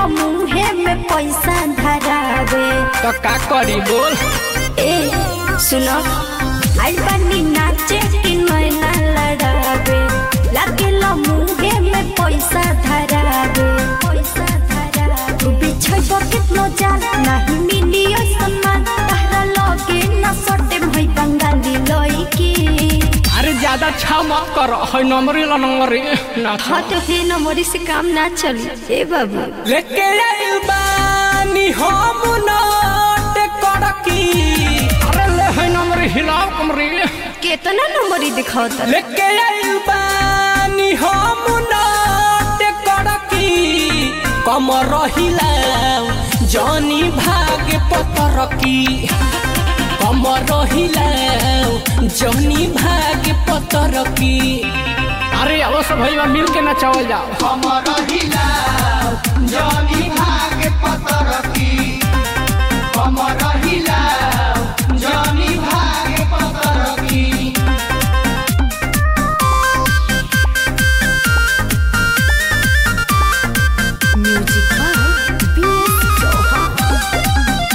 मुहे में पैसा धरावे तो का करी बोल ए सुनो आई बनी नाचे कि नैना लड़ावे लागेला मुहे में पैसा धरावे पैसा धरावे तू बिछो कितनो जान नहीं मिलियो सम्मान तहरा लगे न सटे भई बंगाली लईकी अरे ज्यादा छा मत कर है नंबरी ला नंबरी ना हाँ तो फिर नमोरी से काम ना चली ए बाबू लेके आइल बानी हम नोट करकी अरे ले है नंबरी हिलाओ कमरी केतना नंबरी दिखावता लेके आइल बानी हम नोट करकी कम रहिलाओ जानी भाग पतरकी कम रहिलाओ जानी भाग पतरकी अरे अब सब भैया मिल के नचावल जाओ म्यूजिक बाय बीएस चौहान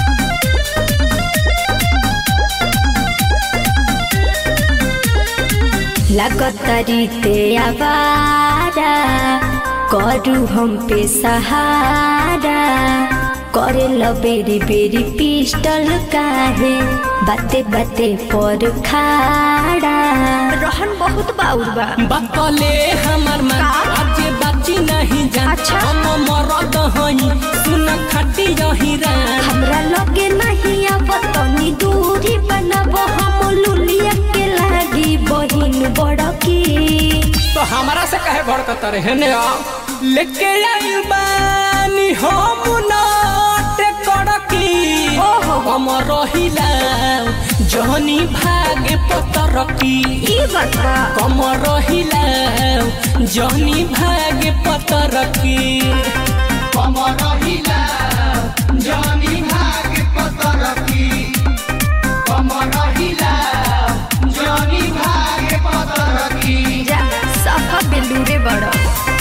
लगतरी ते आवारा करू हम पे सहारा करे लो बेरी बेरी पिस्टल काहे बाते बाते पर खाड़ा रहन बहुत बाउर बा बकले हमर मन का? आज बाची नहीं जान अच्छा। हम मरद हई सुन खटी रही रान हमरा लगे नहीं अब तनी दूरी बनब हम लुलिया के लागी बहिन बड़की तो हमारा से कहे भड़कत रहे ने आ लेके आइल बानी हम नाट कड़की ओहो। हम रहिला जहनी भागे पतरकी ई बात बा कम रहिला जहनी भागे पतरकी कम रहिला जहनी भागे पतरकी कम रहिला जहनी भागे पतरकी जा सफा बेलूरे बड़ा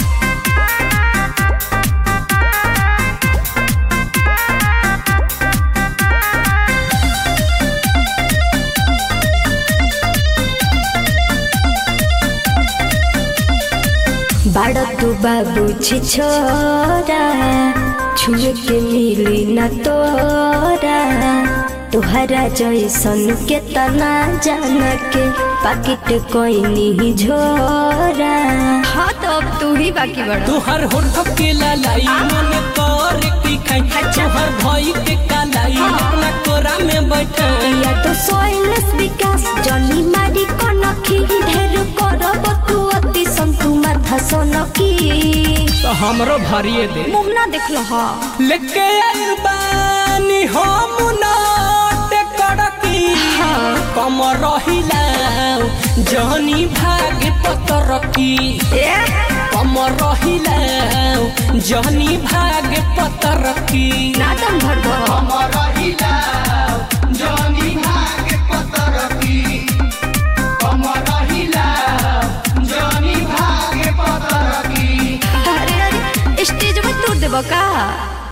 बड़ा तू बाबू छी छोरा छुए के मिली न तोरा तुहरा जैसन के तना जान के पाकिट कोई नहीं झोरा हाँ तो अब तू ही बाकी बड़ा तुहर होठ के लालाई मन कर की खाई तुहर भई के कालाई अपना कोरा में बैठाई या तो सोइलेस विकास जनी मारी कनखी ढेर करब तू अति संतु माथा सोनकी तो हमरो भरिए दे मुंह ना देखलो हा लेके आइल बानी हम नाट कड़की कम रहिला जहनी भागे पतरकी ए कम रहिला जहनी भागे पतरकी ना दम भरबो कम रहिला जहनी भागे पतरकी कम रहिला जहनी भागे पतरकी अरे अरे स्टेज में तोड़ देबो का